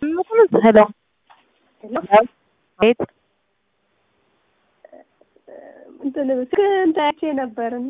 ሄሎ ቤት እንትን ስክሪን አይቼ ነበር እና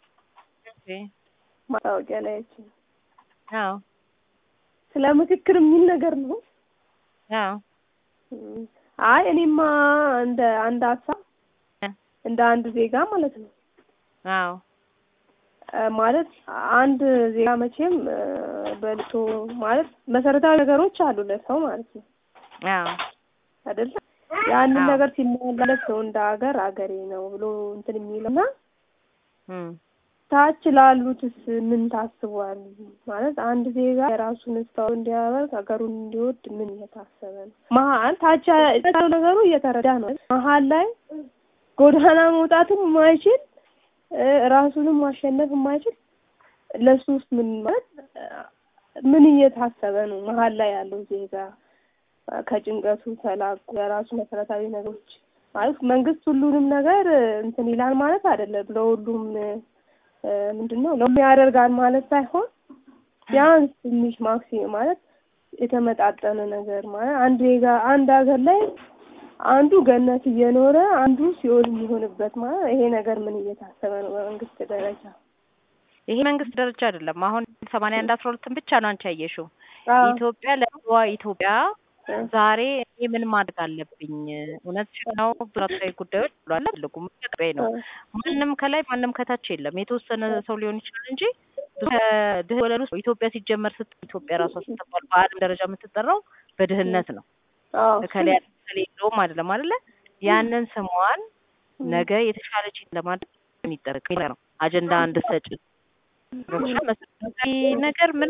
ማስታወቂያ ላይ አይቼ አዎ ስለ ምክክር የሚል ነገር ነው። አዎ አይ እኔማ እንደ አንድ ሀሳብ እንደ አንድ ዜጋ ማለት ነው አዎ ማለት አንድ ዜጋ መቼም በልቶ ማለት መሰረታዊ ነገሮች አሉ ለሰው ማለት ነው አዎ አይደለ? ያንን አዎ። ነገር ሲሟላለት ነው እንደ ሀገር አገሬ ነው ብሎ እንትን የሚለውና እም ታች ላሉትስ ምን ታስቧል? ማለት አንድ ዜጋ የራሱን ስታው እንዲያደርግ ሀገሩን እንዲወድ ምን እየታሰበ ነው? መሀል ታች ያለው ነገሩ እየተረዳ ነው። መሀል ላይ ጎዳና መውጣትም የማይችል እ ራሱንም ማሸነፍ የማይችል ለሱ ውስጥ ምን ማለት ምን እየታሰበ ነው? መሀል ላይ ያለው ዜጋ ከጭንቀቱ ተላቆ የራሱ መሰረታዊ ነገሮች ማለት መንግስት ሁሉንም ነገር እንትን ይላል ማለት አይደለም። ለሁሉም እ ምንድን ነው ለሁሉም ያደርጋል ማለት ሳይሆን ቢያንስ ትንሽ ማክሲም ማለት የተመጣጠነ ነገር ማለት አንድ ዜጋ አንድ ሀገር ላይ አንዱ ገነት እየኖረ አንዱ ሲኦል የሚሆንበት ማለት ይሄ ነገር ምን እየታሰበ ነው በመንግስት ደረጃ? ይሄ መንግስት ደረጃ አይደለም። አሁን ሰማንያ አንድ አስራ ሁለትን ብቻ ነው አንቺ ያየሽው። አዎ ኢትዮጵያ ለዋ ኢትዮጵያ ዛሬ እኔ ምን ማድረግ አለብኝ? እውነት ነው ብራታዊ ጉዳዮች ብሏል ትልቁ መቀበያ ነው። ማንም ከላይ ማንም ከታች የለም። የተወሰነ ሰው ሊሆን ይችላል እንጂ ከድህ ወለል ውስጥ ኢትዮጵያ ሲጀመር ስት ኢትዮጵያ ራሷ ስትባል በዓለም ደረጃ የምትጠራው በድህነት ነው። አዎ እከሌ እከሌ የለውም አይደለም አይደለ? ያንን ስሟን ነገ የተሻለች ለማድረግ የሚጠበቅ ነው። አጀንዳ እንድትሰጭ መሰረታዊ ነገር ምን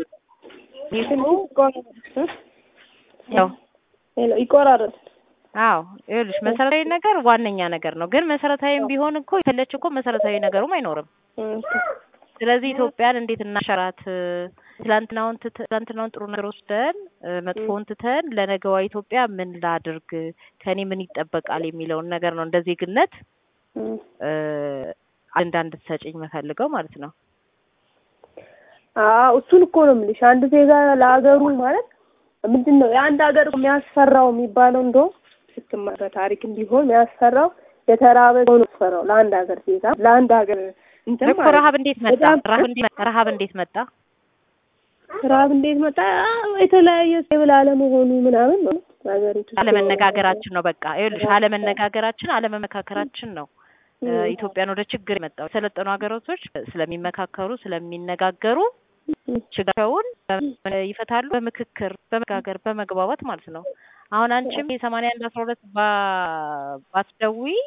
ያው ሄሎ ይቆራረጥ አዎ ይኸውልሽ መሰረታዊ ነገር ዋነኛ ነገር ነው። ግን መሰረታዊም ቢሆን እኮ የፈለች እኮ መሰረታዊ ነገሩም አይኖርም። ስለዚህ ኢትዮጵያን እንዴት እናሸራት? ትላንትናውን ትተ- ትላንትናውን ጥሩ ነገር ወስደን እ መጥፎውን ትተን ለነገዋ ኢትዮጵያ ምን ላድርግ፣ ከኔ ምን ይጠበቃል የሚለውን ነገር ነው እንደ ዜግነት እ አጀንዳ እንድትሰጭኝ የምፈልገው ማለት ነው። አዎ እሱን እኮ ነው የምልሽ። አንድ ዜጋ ለሀገሩ ማለት ምንድን ነው የአንድ ሀገር የሚያስፈራው የሚባለው እንደውም ስትማር በታሪክም ቢሆን የሚያስፈራው የተራበ ሰው ነው የሚያስፈራው ለአንድ ሀገር ዜጋ ለአንድ ሀገር እንትን እኮ ማለት ነው። ረሀብ እንዴት መጣ? በጣም- ረሀብ እንዴት መጣ? ረሀብ እንዴት መጣ? ረሀብ እንዴት መጣ? የተለያየ ሴብል አለመሆኑ ምናምን ነው ሀገሪቱ ውስጥ አለመነጋገራችን ነው። በቃ ይኸውልሽ አለመነጋገራችን፣ አለመመካከራችን ነው እ ም፣ ኢትዮጵያን ወደ ችግር የመጣው። የሰለጠኑ ሀገራቶች ስለሚመካከሩ ስለሚነጋገሩ ም፣ ችግራቸውን በምን ይፈታሉ? በምክክር በመጋገር በመግባባት ማለት ነው። አሁን አንቺም የሰማንያ አንድ አስራ ሁለት ባ- ባትደውይ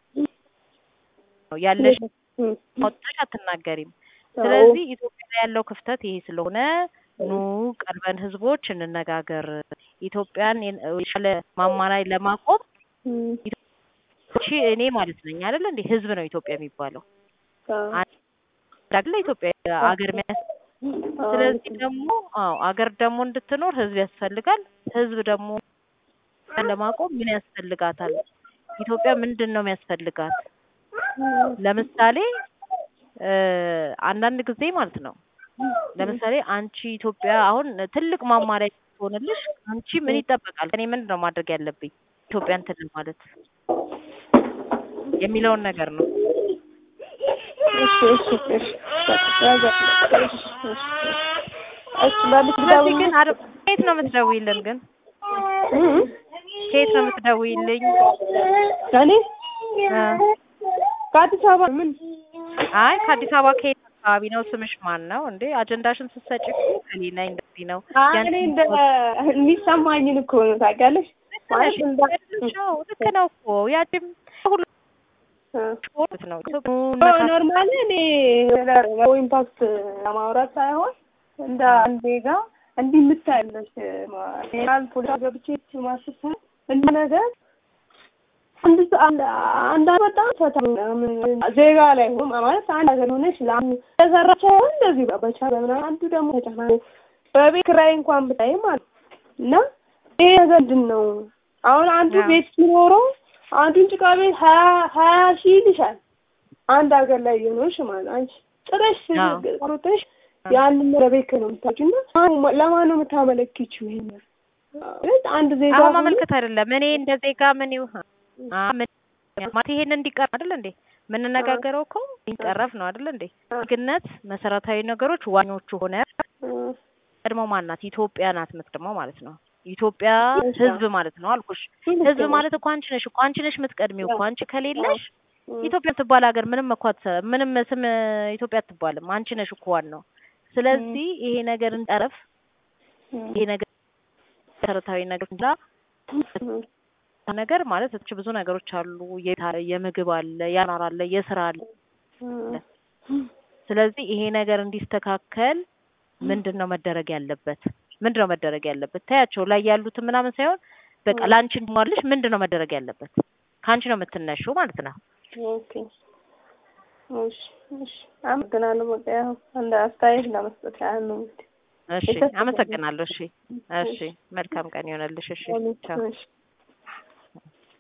ነው ያለሽ ም፣ ወጥተሽ አትናገሪም። አዎ፣ ስለዚህ ኢትዮጵያ ላይ ያለው ክፍተት ይሄ ስለሆነ ኑ ቀርበን ህዝቦች እንነጋገር፣ ኢትዮጵያን የተሻለ ማማ ላይ ለማቆም ም፣ እሺ እኔ ማለት ነኝ አይደለ እንዴ? ህዝብ ነው ኢትዮጵያ የሚባለው አዎ፣ አይደለ? ኢትዮጵያ አገር የሚያስ አዎ፣ ስለዚህ ደግሞ አዎ አገር ደግሞ እንድትኖር ህዝብ ያስፈልጋል። ህዝብ ደግሞ ለማቆም ምን ያስፈልጋታል? ኢትዮጵያ ምንድን ነው የሚያስፈልጋት? ለምሳሌ እ አንዳንድ ጊዜ ማለት ነው ለምሳሌ አንቺ ኢትዮጵያ አሁን ትልቅ ማማሪያ ትሆንልሽ አንቺ ምን ይጠበቃል? ከኔ ምንድን ነው ማድረግ ያለብኝ ኢትዮጵያ እንትን ማለት የሚለውን ነገር ነው። እሺ፣ እሺ፣ እሺ፣ በቃ፣ እሺ፣ እሺ፣ እሺ፣ መልስ ስለዚህ ደውል። ግን አረ ከየት ነው የምትደውይልን? ግን ም፣ ከየት ነው የምትደውይልኝ? እኔ እ ከአዲስ አበባ ምን አይ ከአዲስ አበባ ከየት አካባቢ ነው? ስምሽ ማን ነው እንዴ? አጀንዳሽን ስትሰጪ እኮ እኔ ነኝ እንደዚህ ነው አይ እኔ እንደ የሚሰማኝን እኮ ነው ታውቂያለሽ። ማለት እንደ ነው ልክ ነው እኮ ያቺም ሁሉ ስፖርት ነው ኖርማሊ እኔ ኢምፓክት ለማውራት ሳይሆን እንደ አንድ ዜጋ እንዲህ የምታያለሽ ፌዴራል ፖለቲካ ገብቼ ማስብ ሳይሆን እንደ ነገር አንድ ሰ- አንድ አንድ በጣም ፈታ ዜጋ ላይ ሆኖ ማለት አንድ ሀገር ሆነሽ ለአንዱ ተሰራች አይሆን እንደዚህ በቻለ ምናምን አንዱ ደግሞ ተጨናንቆ በቤት ኪራይ እንኳን ብታይ ማለት ነው። እና ይሄ ነገር ምንድን ነው? አሁን አንዱ አዎ። ቤት ሲኖረው አንዱን ጭቃ ቤት ሀያ ሀያ ሺህ ይልሻል። አንድ ሀገር ላይ እየኖርሽ ማለት ነው። አንቺ ጥረሽ አዎ። ሮጠሽ ያንን በቤት ነው የምታውቂው እና ማን- ለማን ነው የምታመለክቺው? ይሄን ማለት አንድ ዜጋ አሁን ሆኖ ማመልከት አይደለም እኔ እንደ ዜጋ ምን ይሁን አ ምን ማለት ይሄን እንዲቀር አይደል እንዴ የምንነጋገረው እኮ እንዲቀረፍ ነው አይደል እንዴ ግነት መሰረታዊ ነገሮች ዋኞቹ ሆነ እም፣ ቀድሞ ማን ናት ኢትዮጵያ ናት የምትቀድመው ማለት ነው ኢትዮጵያ እሺ። ህዝብ ማለት ነው አልኩሽ ህዝብ ማለት እኮ አንቺ ነሽ እኮ አንቺ ነሽ የምትቀድሚው እኮ አንቺ ከሌለሽ እም፣ ኢትዮጵያ የምትባል ሀገር ምንም እኮ አትሰ- ምንም ስም ኢትዮጵያ አትባልም አንቺ ነሽ እኮ ዋናው ስለዚህ ይሄ ነገር እንጠረፍ እም፣ ይሄ ነገር መሰረታዊ ነገር እንዳ እም፣ ነገር ማለት እች ብዙ ነገሮች አሉ የታ- የምግብ አለ ያኗር አለ የስራ አለ እም፣ ስለዚህ ይሄ ነገር እንዲስተካከል ምንድን ነው መደረግ ያለበት ምንድን ነው መደረግ ያለበት ታያቸው ላይ ያሉትን ምናምን ሳይሆን በቃ ለአንቺ እንዲሟልሽ ምንድን ነው መደረግ ያለበት ከአንቺ ነው የምትነሺው ማለት ነው ኦኬ እሺ እሺ አመሰግናለሁ። በቃ ያው አንድ አስተያየት ለመስጠት ያህል ነው እንግዲህ እሺ አመሰግናለሁ እሺ እሺ መልካም ቀን ይሆነልሽ እሺ ቻው እሺ